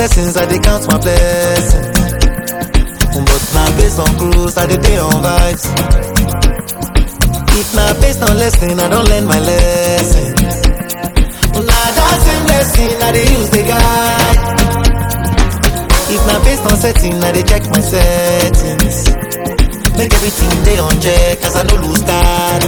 blessings, I dey count my blessings. But now based on cruise, I dey dey on vibes. If na based on lesson, I don't learn my lesson. Now that same lesson, I dey use the guide. If na based on setting, I dey check my settings. Make everything dey on check, as I no lose card.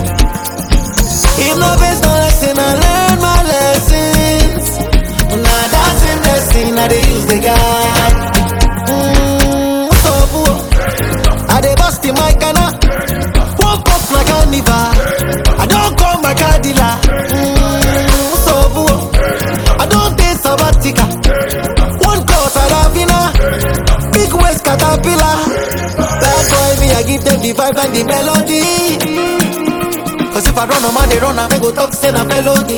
If na based on lesson, I learn my lessons. Now that same lesson, I dey use the guide. Mm, so boo, I dey bust in my canna. Woke up my carnival. I don't call my car dealer. Mm, so boo, I don't take sabbatical. One cause I love you now. Big waist caterpillar. Bad boy, me, I give them the vibe and the melody. Cause if I run a man, they run, I go talk, say na melody.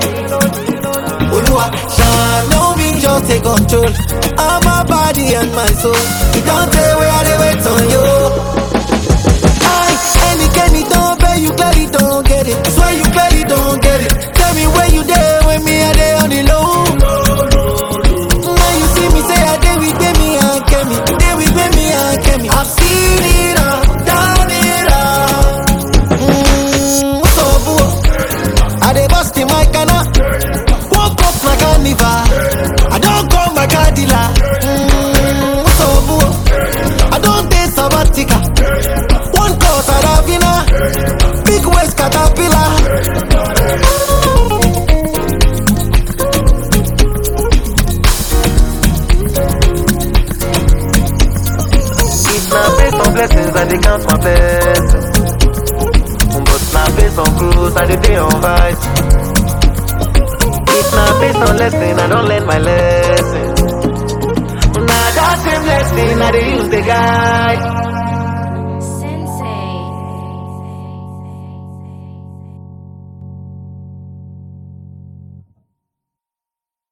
Olua, shine, no me just take control. of my body and my soul. You don't tell where I dey wait on you. I, any Kenny don't pay, you clearly don't get it. Swear you clearly don't get it. Tell me where you there when me I dey on the low. Now you see me say I dey with me and Kemi, dey with me and Kemi. I've seen it all, done it all. Mm, so boo, I dey bust in my canna. Woke up my carnival. I don't call my car dealer. Mm, so boo, I don't take sabbatical. One cause I love you now. Big waist caterpillar. If na based on blessings, I dey count my blessings. But na based on cruise, I dey dey on vibes. If na based on lesson, I don't learn my lesson. Na that same lesson I dey use the guide.